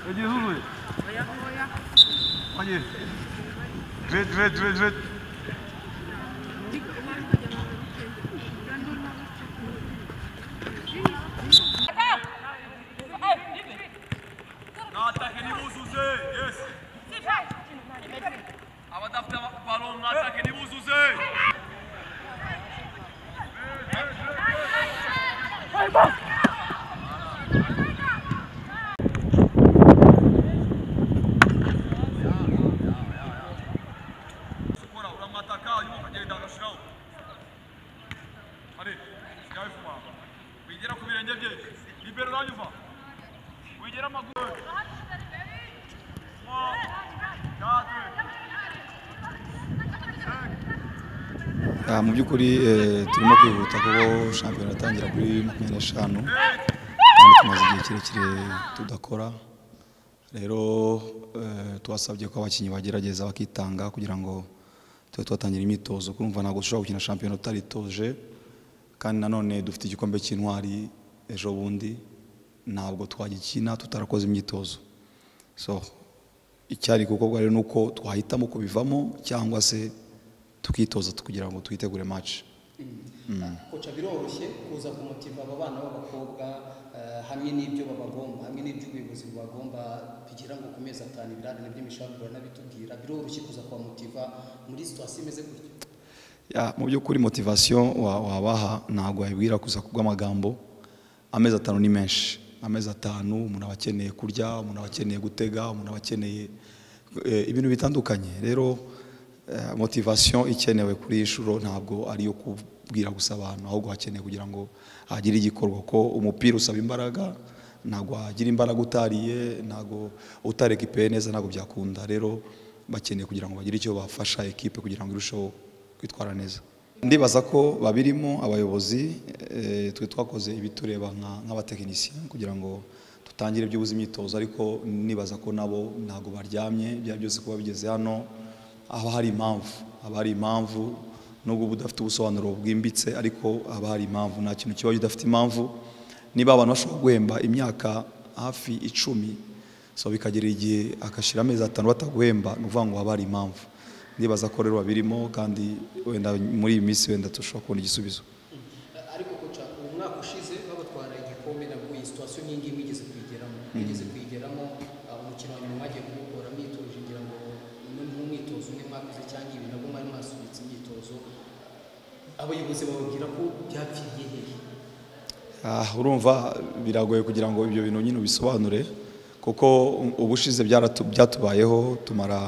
Иди гугли. Твоя, твоя. Ходи. Две, две, две, две. Natakeni uzuze. Yes. Ama dafta balon natakeni uzuze. Skora ulan mataka yok geri davranışına. Hadi. Gel fuma. Bidira kubirende diye. Libero lan yuva. Bidira magu. Ah, mu by'ukuri eh, turimo kwihuta kuko shampiyona itangira kuri makumyabiri n'eshanu kandi tumaze igihe kirekire tudakora rero eh, twasabye ko abakinnyi bagerageza bakitanga kugira ngo tube twatangira imyitozo kurumva ntabwo dushobora gukina shampiyona tutaritoje kandi nanone dufite igikombe cy'intwari ejo bundi ntabwo twagikina tutarakoze imyitozo so icyari gukorwa rero ni uko twahitamo kubivamo cyangwa se tukitoza kugira ngo twitegure match koca biroroshye kuza kumutiva aba bana b'abakobwa eh, hamwe n'ibyo babagomba hamwe n'ibyo ubuyobozi bubagomba kugira ngo ku mezi atanu ibirarane by'imishaburo n'abitubwira biroroshye kuza kubamutiva muri situwasiyo imeze gutya Ya, mu by'ukuri motivasiyo wa- wabaha ntabwo wayibwira kuza kubw'amagambo amezi atanu ni menshi amezi atanu umuntu aba akeneye kurya umuntu aba akeneye gutega umuntu aba akeneye eh, ibintu bitandukanye rero eh, motivasiyo ikenewe kuri iyi shuro ntabwo ari iyo kubwira gusa abantu ahubwo hakeneye kugira ngo hagire igikorwa ko umupira usaba imbaraga ntabwo wagira imbaraga utariye ntabwo utareka ipe neza ntabwo byakunda rero bakeneye kugira ngo bagire icyo bafasha ekipe kugira ngo irusheho kwitwara neza ndibaza ko babirimo abayobozi eh, twe twakoze ibitureba nka- nk'abatekinisiye kugira ngo dutangire by'ubuze imyitozo ariko nibaza ko nabo ntabwo baryamye byaba byose kuba bigeze hano haba hari impamvu haba hari impamvu nubwo uba udafite ubusobanuro bwimbitse ariko haba hari impamvu nta kintu kibaye udafite impamvu niba abantu bashobora guhemba imyaka hafi icumi so bikagera igihe agashyira amezi atanu bataguhemba ni ukuvuga ngo haba hari impamvu ndibaza ko rero babirimo kandi wenda muri iyi minsi wenda dushobora kubona igisubizo Eh, ariko koca uwo mwaka ushize babatwara igikombe nabwo iyi situwasiyo nk'iyi ngiyi mwigeze kuyigeramo mwigeze kuyigeramo ah, umukino wa nyuma mwagiye kuwukora mwitoje ngira ngo mu- mu mwitozo umwe mwakoze cyangwa ibi nabwo mwari mwasubitse imyitozo abayobozi bababwira ko byapfiriye hehe Ah, urumva biragoye kugira ngo ibyo bintu nyine ubisobanure kuko ubushize byaratu- byatubayeho tumara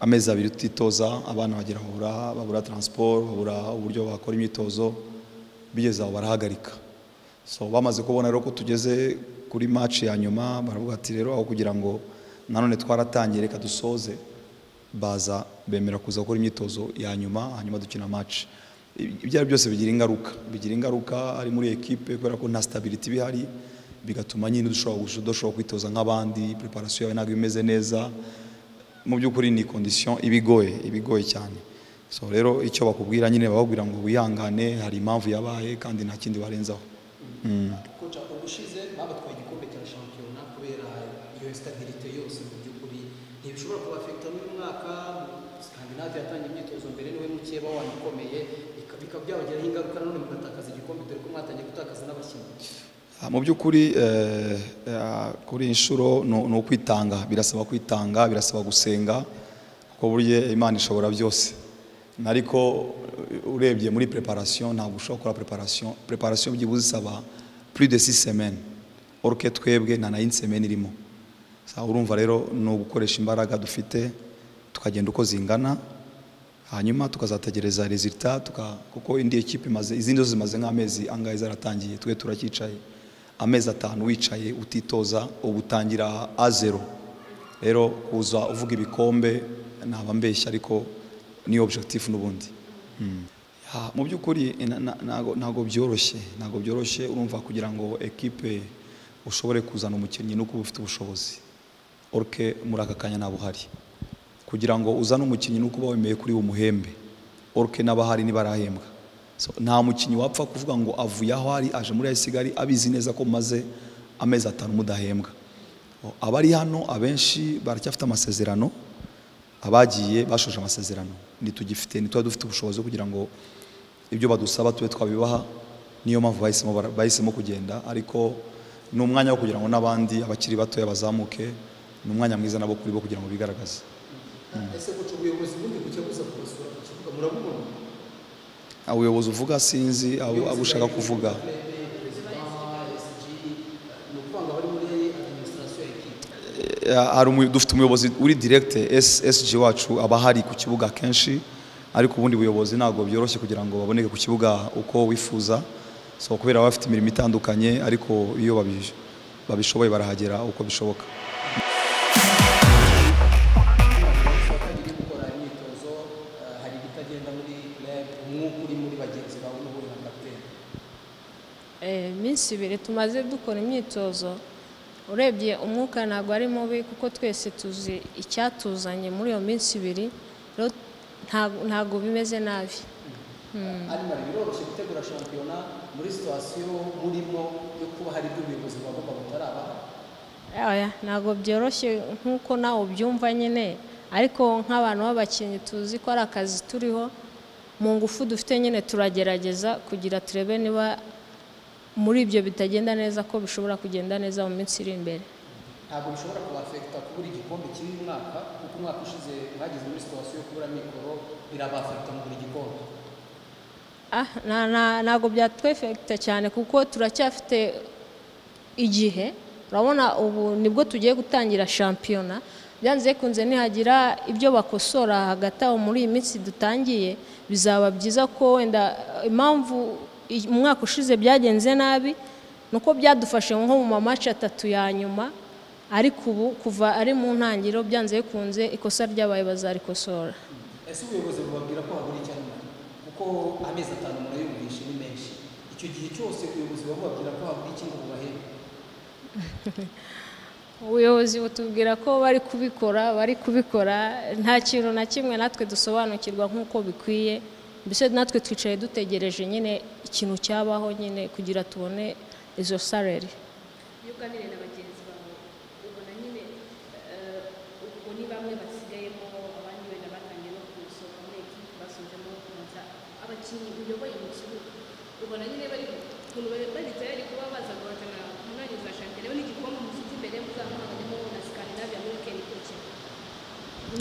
amezi abiri tutitoza abana bagira babura babura transport babura uburyo bakora imyitozo bigeze aho barahagarika so bamaze kubona rero ko tugeze kuri match ya nyuma baravuga ati rero aho kugira ngo nanone twaratangiye reka dusoze baza bemera kuza gukora imyitozo ya nyuma hanyuma dukina match ibyo ari byo byose bigira ingaruka bigira ingaruka ari muri ekipe kubera ko nta stability iba ihari bigatuma nyine udushobora gush- udashobora kwitoza nk'abandi preparation yawe ntabwo imeze neza mu by'ukuri ni condition iba igoye iba igoye cyane so rero icyo bakubwira nyine bababwira ngo wihangane hari impamvu yabaye kandi nta kindi barenzaho Mm. koca ubushize babatwaye igikombe cya shampiyona kubera iyo stabilite yose mu by'ukuri ntibishobora kubafekita n'uyu mwaka skandinave yatangiye imyitozo mbere niwe mukeba wanyu ukomeye bika- bikaba byabagiraho ingaruka nanone mugatakaza igikombe dore ko mwatangiye gutakaza n'abakinnyi Ah, mu by'ukuri eh, eh, kuri iyi nshuro ni ni ukwitanga birasaba kwitanga birasaba gusenga kuko burya imana ishobora byose ariko eh, urebye muri preparation ntabwo ushobora gukora preparation preparation byibuze isaba plus de six semaines oruke twebwe nta na une semaine irimo Sa- urumva rero ni ugukoresha imbaraga dufite tukagenda uko zingana hanyuma tukazategereza resultat tuka kuko indi ekipe imaze izindi zose zimaze nk'amezi angahe zaratangiye twe turacyicaye amezi atanu wicaye utitoza uba utangira a zero rero kuza uvuga ibikombe naba mbeshya ariko ni objectif n'ubundi Mm. Ya, mu by'ukuri na- na- ntago ntago byoroshye ntago byoroshye urumva kugira ngo ekipe ushobore kuzana umukinnyi nuko uba ufite ubushobozi orke muri aka kanya ntabwo uhari kugira ngo uzane umukinnyi nuko uba wemeye kuri uwo muhembe oruke n'abahari ntibarahembwa so, nta mukinnyi wapfa kuvuga ngo avuye aho ari aje muri ayisigari abizi neza ko mumaze amezi atanu mudahembwa O, abari hano abenshi baracyafite amasezerano abagiye bashoje amasezerano ntitugifite ntituba dufite ubushobozi bwo kugira ngo ibyo badusaba tube twabibaha niyo mpamvu bahisemo bara- bahisemo kugenda ariko ni umwanya wo kugira ngo n'abandi abakiri batoya bazamuke ni umwanya mwiza nabo kuri bo kugira ngo bigaragaze ese guca ubuyobozi bundi bucya buza kubasura ku kibuga murabubona ubuyobozi uvuga sinzi abo abo ushaka kuvuga perezida sg ni ukuvuga ngo abari muri administration ya ekipi Eh, hari umuyo- dufite umuyobozi uri directe SSG wacu aba hari ku kibuga kenshi ariko ubundi buyobozi ntabwo byoroshye kugira ngo baboneke ku kibuga uko wifuza so kubera baba bafite imirimo itandukanye ariko iyo babi- babishoboye barahagera uko bishoboka batangiye gukora imyitozo eh, hari ibitagenda muri reb umwuka uri muri bagenzi bawe n'ubundi na kapiteni Eh, iminsi ibiri tumaze dukora imyitozo urebye umwuka ntabwo ari mubi kuko twese tuzi icyatuzanye muri iyo minsi ibiri rero nta- ntabwo bimeze nabi hanyuma biroroshye gutegura shampiyona muri situwasiyo murimo yo kuba hari ibyo ubuyobozi bagomba butarabaha Oya, ntabwo byoroshye nk'uko nawe ubyumva nyine ariko nk'abantu b'abakinnyi tuzi ko ari akazi turiho mu ngufu dufite nyine turagerageza kugira turebe niba muri ibyo bitagenda neza ko bishobora kugenda neza mu minsi iri imbere ntabwo bishobora kubafekita kubura igikombe kiri uyu mwaka kuko umwaka ushize mwageze muri situwasiyo yo kubura mikoro birabafekita mu buri gikombe Ah, nta- nta- ntabwo byatwefekita cyane kuko turacyafite igihe urabona ubu nibwo tugiye gutangira shampiyona byanze bikunze nihagira ibyo bakosora hagati aho muri iyi minsi dutangiye bizaba byiza ko wenda eh, impamvu i- umwaka ushize byagenze nabi ni uko byadufashe nko mu mamaci atatu ya nyuma ariko ubu kuva ari mu ntangiriro byanze bikunze ikosa ryabaye bazarikosora ese ubuyobozi bubabwira ko habura icya nyuma kuko amezi atanu murayumvishe ni menshi icyo gihe cyose ubuyobozi buba bubabwira ko habura iki ngo bubahembe ubuyobozi butubwira ko bari kubikora bari kubikora nta kintu na kimwe natwe dusobanukirwa nk'uko bikwiye mbese natwe twicaye dutegereje nyine ikintu cyabaho nyine kugira tubone izo sareri iyo uganira na bagenzi bawe ubona nyine eh, ubwo ni bamwe basigayemo abandi wenda batangiye no kusohoka muri ekipi basubijemo kubanza abakinnyi uyoboye mu kibuga ubona nyine bari ukuntu bari bari tayari kuba baza guhatana mu mwanya za shampiyona rero n'igikombe mufite imbere muzamuhanganyemo na Scandinavia muri weekend ikurikira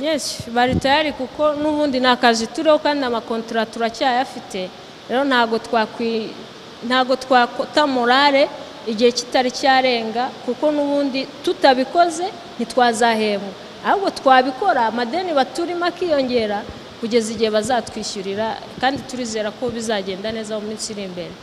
Yes, bari tayari kuko n'ubundi ni akazi turiho kandi amakontora turacyayafite rero ntabwo twakwi ntabwo twakota morale igihe kitari cyarenga kuko n'ubundi tutabikoze ntitwazahembwa ahubwo twabikora amadeni baturimo akiyongera kugeza igihe bazatwishyurira kandi turizera ko bizagenda neza mu minsi iri imbere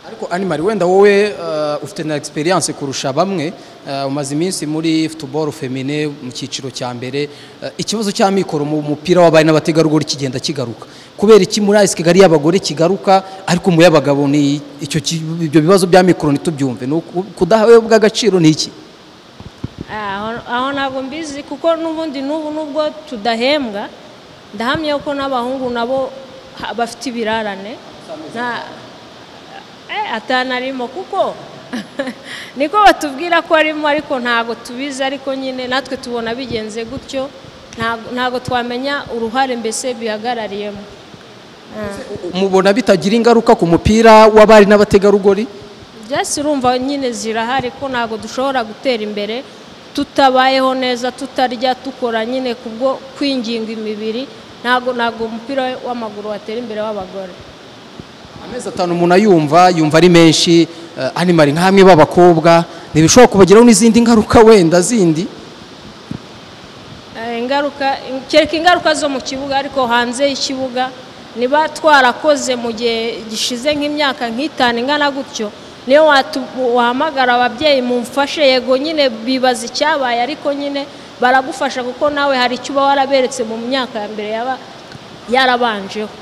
ariko animari wenda wowe eh, ufite na experience kurusha bamwe eh, umaze iminsi muri football femine mu cyiciro cya mbere eh, ikibazo cya mikoro mu mupira w'abari n'abategarugori kigenda kigaruka kubera iki muri AS Kigali y'abagore kigaruka ariko mu y'abagabo ni icyo ki- ibyo bibazo bya mikoro ntitubyumve ni uku- kudahabwa agaciro ni iki aho aho ntabwo mbizi kuko n'ubundi n'ubu nubwo tudahembwa ndahamya ko n'abahungu nabo ha- bafite ibirarane nta eh, atanarimo kuko niko batubwira ko arimo ariko ntabwo tubizi ariko nyine natwe tubona bigenze gutyo ntabwo- ntabwo twamenya uruhare mbese bihagarariyemo mubona bitagira ingaruka ku mupira w'abari n'abategarugori byasi urumva nyine zirahari ko ntabwo dushobora gutera imbere tutabayeho neza tutarya dukora nyine kubwo kwinginga imibiri ntabwo ntabwo umupira w'amaguru watera imbere w'abagore amezi atanu umuntu ayumva yumva ari menshi eh, animari nk'amwe b'abakobwa ntibishobora kubagiraho n'izindi ngaruka wenda zindi Eh, ingaruka in- kereka ingaruka zo mu kibuga ariko hanze y'ikibuga niba twarakoze mu gihe gishize nk'imyaka nk'itanu ingana gutyo niyo watu- wahamagara ababyeyi mumfashe yego nyine bibaza icyabaye ariko nyine baragufasha kuko nawe hari icyo uba waraberetse mu myaka ya mbere yaba yarabanjeho